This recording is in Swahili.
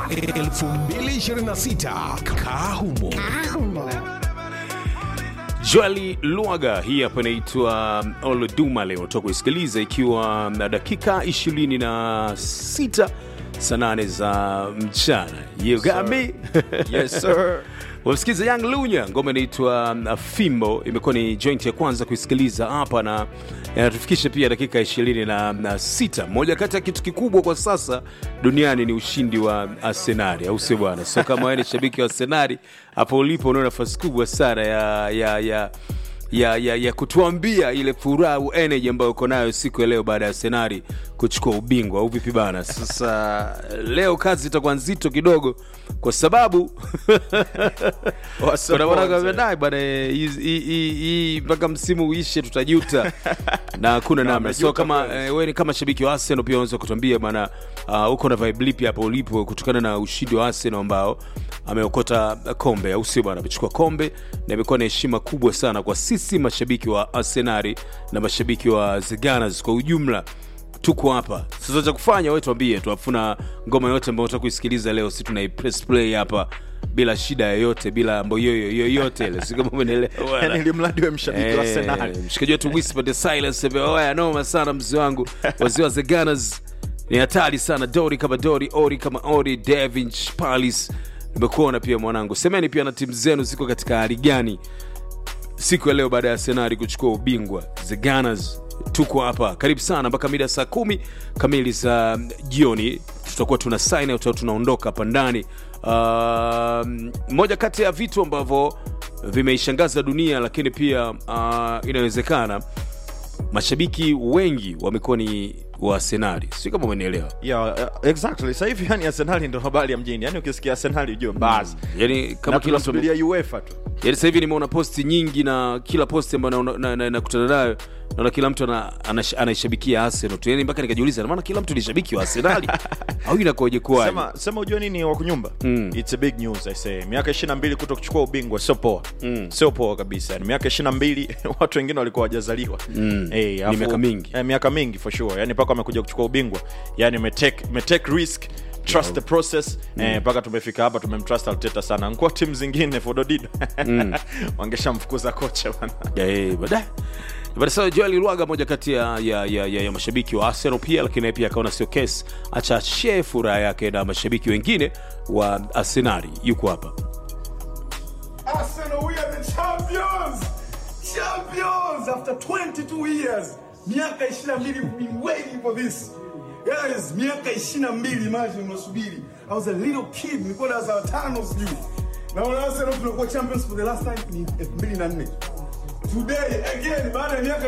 2026 Kahumo. Joeli Lwaga hii hapa inaitwa Oloduma leo toka kuisikiliza ikiwa na dakika 26 saa 8 za mchana. You got me? Yes, sir. Wamsikiza Young Lunya, ngoma inaitwa uh, Fimbo. Imekuwa ni joint ya kwanza kuisikiliza hapa na inatufikisha pia dakika 26. Moja kati ya kitu kikubwa kwa sasa duniani ni ushindi wa Arsenali, au sio bwana? So kama wewe ni shabiki wa Arsenali, hapo ulipo una nafasi kubwa sana ya ya ya ya, ya, ya kutuambia ile furaha au energy ambayo uko nayo siku ya leo baada ya Arsenali kuchukua ubingwa au vipi bana? Sasa leo kazi itakuwa nzito kidogo kwa sababu kuna bwana kamedai bwana eh, hii- hii- hii hii mpaka msimu uishe tutajuta na hakuna namna. So amejuta kama kweli. eh, wewe ni kama shabiki wa Arsenal pia unaweza kutuambia bana, uh, uko na vibe lipi hapo ulipo kutokana na ushindi wa Arsenal ambao ameokota kombe, au sio bwana? Amechukua kombe na imekuwa ni heshima kubwa sana kwa sisi mashabiki wa Arsenal na mashabiki wa The Gunners kwa ujumla tuko hapa sasa cha kufanya wewe tuambie tu afuna ngoma yote ambayo unataka kuisikiliza leo si tunai press play hapa bila shida yoyote bila mboyoyo yoyote ile si kama umeelewa yani ili mradi we mshabiki wa Arsenal. mshikaji wetu whisper the silence ebe, oya noma sana mzee wangu wazee wa the Gunners ni hatari sana dori kama dori ori kama ori Davinch Palace nimekuona pia mwanangu semeni pia na timu zenu ziko katika hali gani siku ya leo baada ya Arsenal kuchukua ubingwa the Gunners tuko hapa karibu sana mpaka mida saa kumi kamili za jioni tutakuwa tuna sign out au tunaondoka hapa ndani uh, moja kati ya vitu ambavyo vimeishangaza dunia lakini pia uh, inawezekana mashabiki wengi wamekuwa ni wa Arsenal sio kama umenielewa Yeah, uh, exactly. Sasa hivi yani Arsenal ndio habari ya mjini. Yani ukisikia Arsenal ujue basi. yani kama Na kila mtu tunasubiria UEFA tu. Yaani sasa hivi nimeona posti nyingi na kila posti ambayo nakutana na, na, nakutana nayo naona kila mtu ana- anash- anaishabikia Arsenal tu. Yaani mpaka nikajiuliza na maana kila mtu ni shabiki wa Arsenal au inakoje kwaje? Sema sema ujue nini wa kunyumba? Mm. It's a big news I say. Miaka 22 kuto kuchukua ubingwa sio poa. Mm. Sio poa kabisa. Yani miaka 22 watu wengine walikuwa hawajazaliwa. Mm. Eh, Ni afu- miaka mingi. Eh, miaka mingi for sure. Yani mpaka wamekuja kuchukua ubingwa. Yani umetake umetake risk trust the process eh, mpaka tumefika hapa tumemtrust Arteta sana nkuwa timu zingine fododido wangeshamfukuza kocha bana Ya, eh, baadaye But sasa Joel Lwaga moja kati ya, ya, ya, ya, ya mashabiki wa Arsenal pia lakini naye pia akaona sio kesi acha share furaha yake na mashabiki wengine wa Arsenal yuko hapa. Arsenal, we are the champions! Champions! After 22 years. Miaka 22, we've been waiting for this. Guys, miaka 22, imagine unasubiri. I was a little kid, nilikuwa darasa la tano sijui. Na wana Arsenal tunakuwa champions for the last time ni 2004. Today, again, baada ya miaka